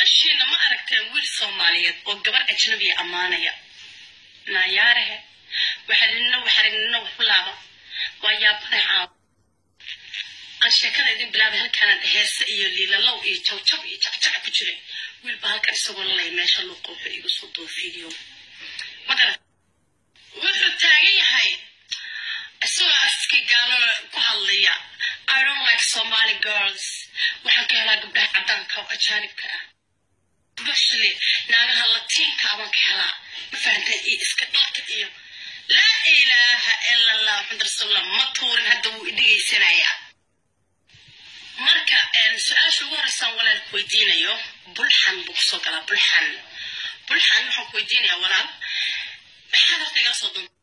noloshiina ma aragteen wiil soomaaliyeed oo gabar ajnabiya ammaanaya naayaarahe waxalinina waxaragnina waxu laaba waa yaabane caaw aan sheekada idin bilaabay halkaanaan heese iyo liilalow iyo jawjab iyo jacjac ku jira wiilba halkan isagoo lalaya meesha luuqa wuxuu igu soo doo video magara wuxuu taagan yahay isagoo aski gaalo ku hadlaya i don't like somali girls waxaan ka helaa gabdhaha caddaanka oo ajaanibka ah especially naagaha latiinka abaan ka helaa ma fahanteen iyo iska dhalka iyo laa ilaaha ila allah maxamed rasuulullah ma tuurin hadda wuu idhigaysanayaa marka su-aasha ugu horeysaan walaalku weydiinayo bulxan buu kusoo galaa bulxan bulxan waxaan ku weydiinayaa walaal maxaad horta igala soo doonta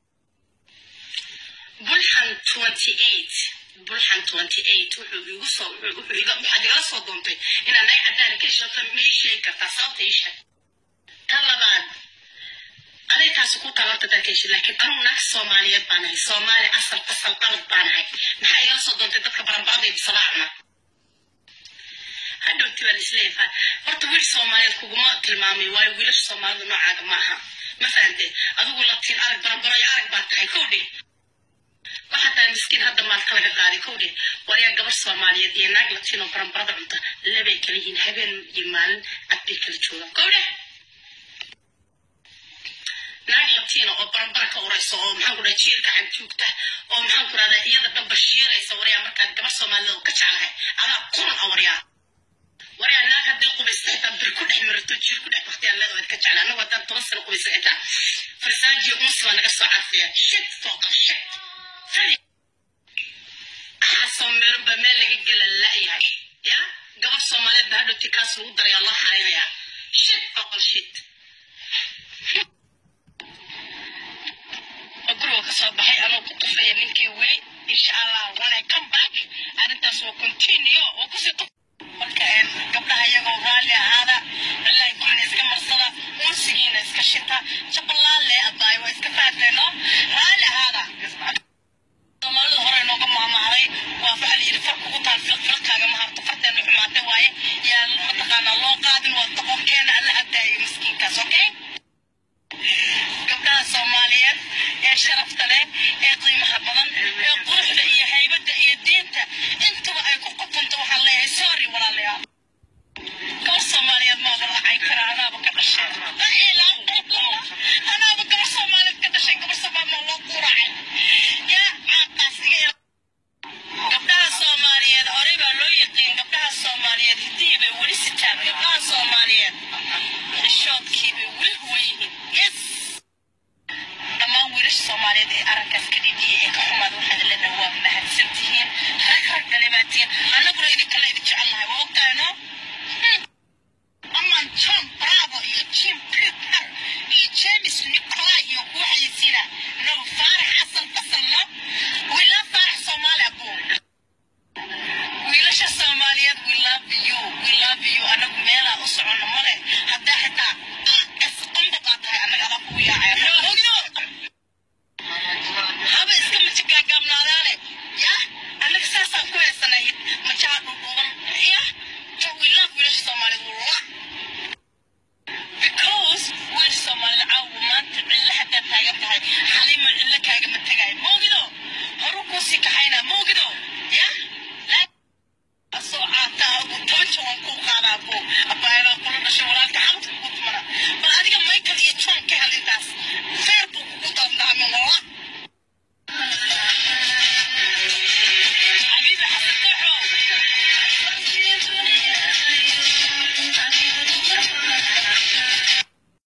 bulxan twenty eight bulxan twenty eight wuxuu igu soo wuxuu iga waxaad igala soo doontay inaad naga caddaana ka heshoota ma ii sheegi kartaa sababta ii sheeg tan labaad aday taasi ku talarta dadka heshay laakiin anugu naag soomaaliyeed baan ahay soomaali asal asal qalad baan ahay maxaa igala soo doontay dadka baranbacday bisalaacna hadhowti baan isleeyahay horta wiil soomaaliyeed kuguma tilmaamay waayo wiilasha soomaalida noocaaga ma aha ma fahante adigu latiin arag baranbaro iyo arag baa tahay kow dheh waxaa tahay miskiin hadda maalka laga qaaday kow dheh waryaa gabar soomaaliyeed iyo naag latiin oo baranbarada cunta labay kala yihiin habeen iyo maalin cad bay kala joogaan kow dheh naag latiina oo barambara ka uraysa oo maxaan ku dhaha jiir gacan joogta oo maxaan ku dhahdaa iyada dhan bashiiraysa waryaa markaa gabar soomaalida oo ka jeclahay adaa kun a waryaa waryaa naag haddii qubaysta xitaa bir ku dhex marato jiir ku dhex baktiyaan leedahay ka jecla anagu haddaan toban sano qubaysa xitaa farsaajiyo unsi baa naga soo carfiya shit fooqa shit fari axasoo meel ba meel laga gela la'yahay ya gabar soomaaliyeed baa hadhowti kaas lagu darayaa loo xareynayaa shit fooqal shit guriga ka soo baxay anoo ku tufaya ninkii weli insha allah when i come back arrintaas waa continue oo kusii tuf marka gabdhaha iyagoo raalli ahaada ilaahi gurina iska marsada unsigiina iska shita jabalaale abaay waa iska fahateeno raalli ahaada soomaalida hore nooga maamahday waa waxaa la yidhi far kugu taal filqilqaaga maharto farteena xumaate waaye yaa mataqaanaa loo qaadin waa doqonkeena alla hadaayo miskiinkaas okay gabdhaha soomaaliyeed ee sharafta leh ee qiimaha badan ee quruxda iyo haybadda iyo diinta intuba ay ku qutunto waxaan leeyahay sorry walaalayaal gabar soomaaliyeed maaba lacay kara anaaba ka dhashay la ilaaha illallah anaaba gabar soomaaliyeed ka dhashay gabar soomaaliyeed loo quracay yaa caaqaas iga gabdhaha soomaaliyeed horey baa loo yaqiin gabdhaha soomaaliyeed hiddihii bay weli sitaan gabdhaha soomaaliyeed xishoodkii bay weli huwan yihiin yes dhammaan wiilasha soomaaliyeed ee arrinkaas ka dhidhiyay ee ka xumaada waxaad leedahay waa mahadsan tihiin rag rag dhalibaatiyin annaguna idinkala idin jecelnahay waa ogtaano aman john bravo iyo jim piper iyo james nicolai iyo kuwa xayisiina no faarax xasan basalno wiila faarax soomaali abuu wiilasha soomaaliyeed we love you we love you anagu meelaa u socono male haddaa xitaa qasqamba baa tahay annaga adaa kugu yaacaya ogno haba iska majigaagaabnaadaane ya annaga saasaan ku heesanay majaha dhudhuuban ya we love wiilasha soomaaliyeed wallah because wiil soomaalida caawa maanta cilla haddaad taagan tahay xaliima cilla kaagama tegaayo moogido horu kuu sii kaxaynaa moogido ya asoo caataa ugu toban jawan kuu qaadaa buu abbaayada kula dhashay walaalka